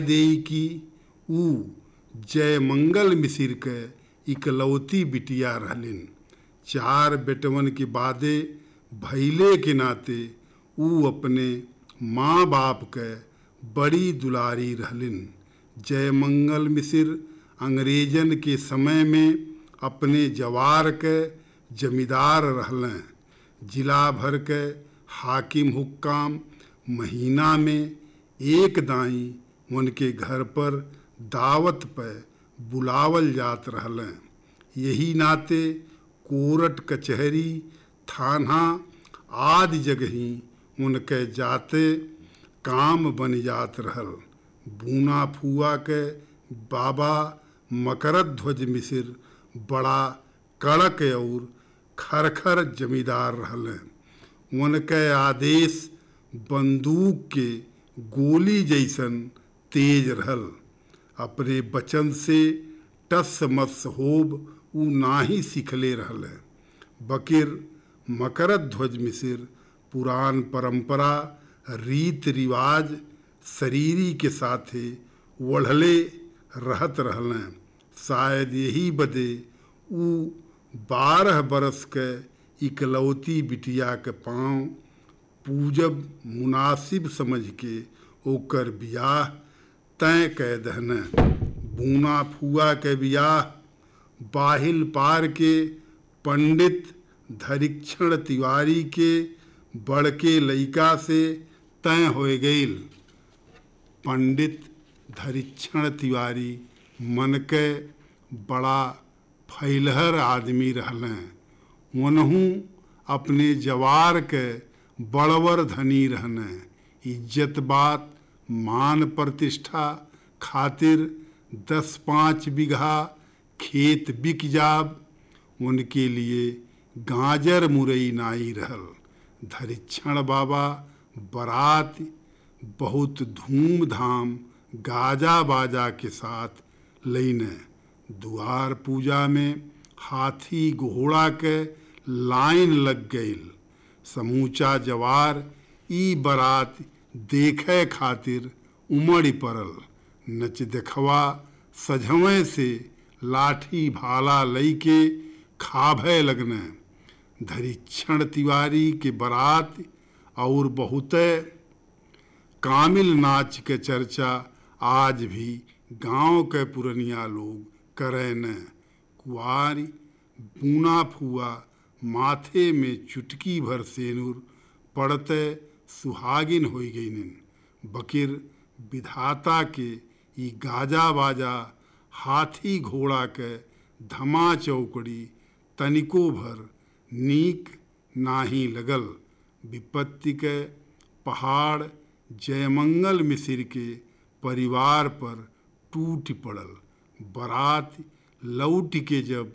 देई की ऊ जय मंगल मिसिर के इकलौती बिटिया रहलिन चार बेटवन के बादे भैले के नाते ऊ अपने माँ बाप के बड़ी दुलारी रहलिन जय मंगल मिसिर अंग्रेजन के समय में अपने जवार के जमींदार रहलें जिला भर के हाकिम हुक्काम महीना में एक दाई उनके घर पर दावत पे बुलावल जात रहलें यही नाते कोरट कचहरी थाना आदि जगही उनके जाते काम बन जात रहल बूना फुआ के बाबा मकरत ध्वज मिसिर बड़ा कड़क और खरखर जमींदार रहलें उनके आदेश बंदूक के गोली जैसन तेज रहल अपने बचन से टस मस होब ऊ नाही सिखले रहल बकिर मकरत ध्वज मिसिर पुरान परंपरा रीत रिवाज शरीरी के साथे वढ़ले रहत रहलें शायद यही बदे ऊ बारह बरस के इकलौती बिटिया के पाँव पूजब मुनासिब समझ के ओकर बियाह तय कै दहने बूना फुआ के बियाह बाहिल पार के पंडित धरिक्षण तिवारी के बड़के लइका से तय हो गईल पंडित धरिक्षण तिवारी मन के बड़ा फैलहर आदमी रहलें वनहू अपने जवार के बड़वर धनी रहने इज्जत बात मान प्रतिष्ठा खातिर दस पाँच बीघा खेत बिक जाब उनके लिए गाजर मुरई नाई रहल धरिक्षण बाबा बारात बहुत धूमधाम गाजा बाजा के साथ लैने दुआर पूजा में हाथी घोड़ा के लाइन लग गईल समूचा जवार ई बारात देखे खातिर उमड़ी पड़ल नच देखवा सझवें से लाठी भाला लई के खाभे लगने धरिक्षण तिवारी के बारात और बहुते कामिल नाच के चर्चा आज भी गांव के पुरनिया लोग करे न कुआरी बूना फुआ माथे में चुटकी भर सेनुर पड़ते सुहागिन हो गईन बकिर विधाता के ई गाजा बाजा हाथी घोड़ा के धमा चौकड़ी तनिको भर नीक नाही लगल विपत्ति के पहाड़ जयमंगल मिसिर के परिवार पर टूट पड़ल बारात लौट के जब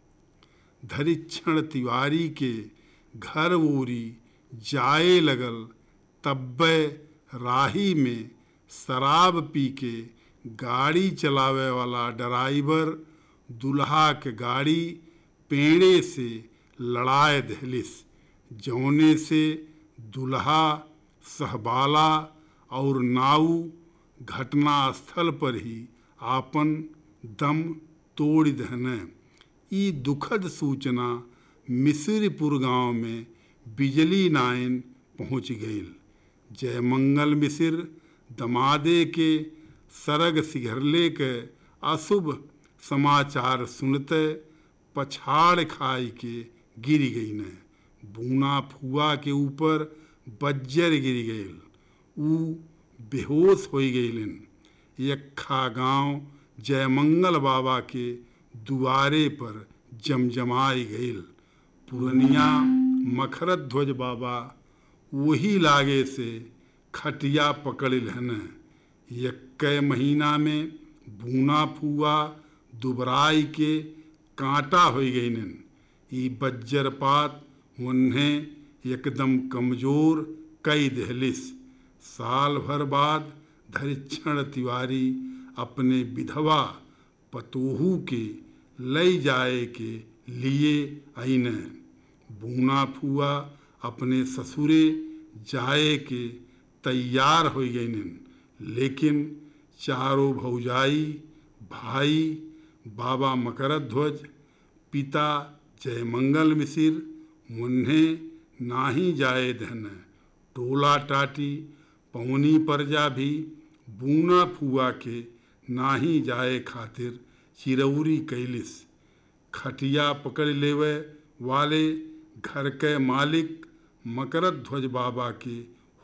धरिक्षण तिवारी के घर ओरी जाए लगल तब्बे राही में शराब पी के गाड़ी चलावे वाला ड्राइवर दुल्हा के गाड़ी पेड़े से लड़ाए दहलिस जौने से दुल्हा सहबाला और नाऊ घटना स्थल पर ही आपन दम तोड़ दहने ई दुखद सूचना मिस्रपुर गांव में बिजली नाइन पहुंच गईल जयमंगल मिसिर दमादे के सरग सिघरले के अशुभ समाचार सुनते पछाड़ खाई के गिर गई न बूना फुआ के ऊपर बज्जर गिर गईल ऊ बेहोश हो गईलन यखा गांव जयमंगल बाबा के दुआरे पर जमजमाई गईल पुरनिया मखरत ध्वज बाबा वही लागे से खटिया पकड़ हन यक्के महीना में बूना फुआ दुबराई के कांटा हो गईन ई बज्जरपात उन्हें एकदम कमजोर कई दहलिस साल भर बाद धरिक्षण तिवारी अपने विधवा पतोहू के लई जाए के लिए आईन बूना फुआ अपने ससुरे जाए के तैयार हो गईन लेकिन चारों भौजाई भाई बाबा मकरध्वज पिता जयमंगल मिसिर मुन्ने नाही जाए धन टोला टाटी पौनी परजा भी बूना फुआ के नाही जाए खातिर चिरौरी कैलिस खटिया पकड़ लेवे वाले घर के मालिक मकरध्वज बाबा के